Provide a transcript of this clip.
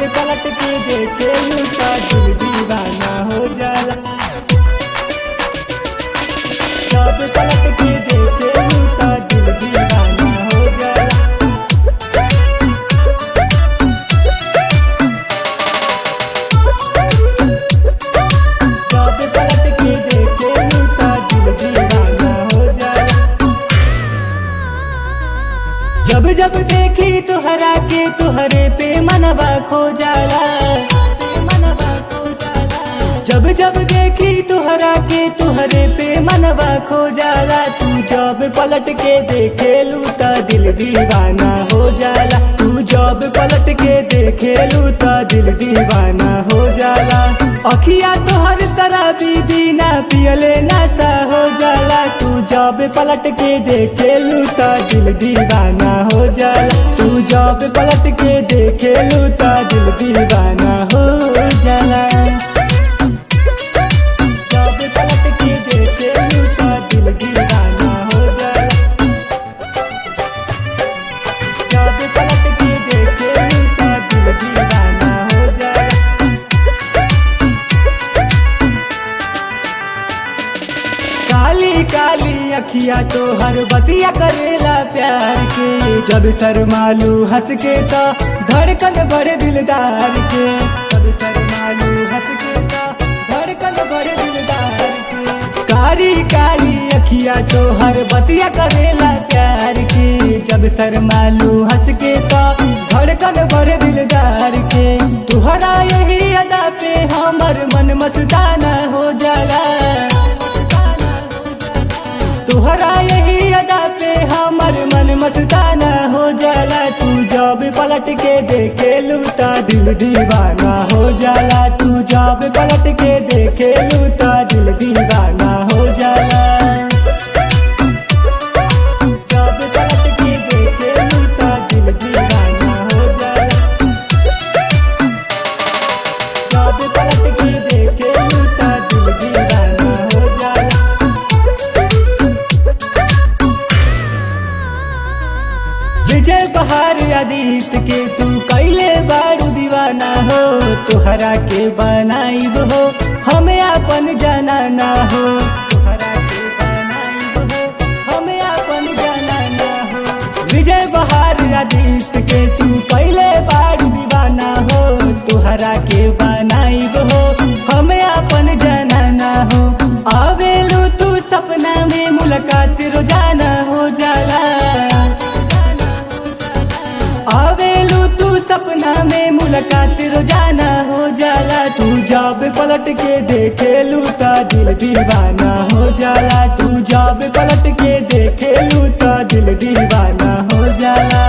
जब पलट के देखे लूटा दिल दीवाना हो जाला जब पलट के देखे लूटा दिल दीवाना हो जाला जब पलट के देखे लूटा दिल दीवाना हो जाला जब जब देखी तुहरा के तुहरे पे मनवा खो जाला मनवा खो जाला जब जब देखी तुहरा के तुहरे पे मनवा खो जाला तू जब पलट के देखे लूटा दिल दीवाना हो जाला तू जब पलट के देखे लूटा दिल दीवाना हो जाला अखिया तोहर शराबी बिना पियले नशा हो जाला तू जब पलट के देखे लूटा दिल दीवाना हो जाला तू जब पलट के देखे लूटा दिल दीवाना हो जाला जब पलट के देखे लूटा दिल दीवाना हो जाला जब पलट के देखे लूटा दिल दीवाना हो जाला काली काली अखिया तो हर बतिया करेला प्यार के जब शर्मालू हंस के तो धड़कन बड़े दिलदार के जब शर्मालू हंस के तो धड़कन बड़े दिलदार के काली काली अखिया तो हर बतिया करेला प्यार के जब शर्मालू हंस के तो धड़कन बड़े दिलदार के तुहरा यही अदा पे हमर मन मस्ताना हो जाला तुहरा यही अदा पे हमर मन मस्ताना हो जाला तू जब पलट के देखे लूटा दिल दीवाना हो जाला तू जब पलट के देखे लूटा दिल दीवाना हो जाला जब पलट के देखे लूटा दिल दीवाना हो जाला जब पलट के देखे लूटा दिल दीवाना हो जाला विजय बहार आदित्य के तू कैले बारू दीवाना हो तुहरा के बनाइब हो हमें अपन जाना ना हो तुहरा के बनाइब हो हमें अपन जाना ना हो विजय बहार आदित्य के तू कैले बारू दीवाना हो तुहरा के बनाइब हो हमें अपन जाना ना हो आवेलू तू सपना में मुलाकात रोजाना हो जाला आवेलू तू सपना में मुलाकात रोजाना हो जाला तू जब पलट के देखे लूटा दिल दीवाना हो जाला तू जब पलट के देखे लूटा दिल दीवाना हो जाला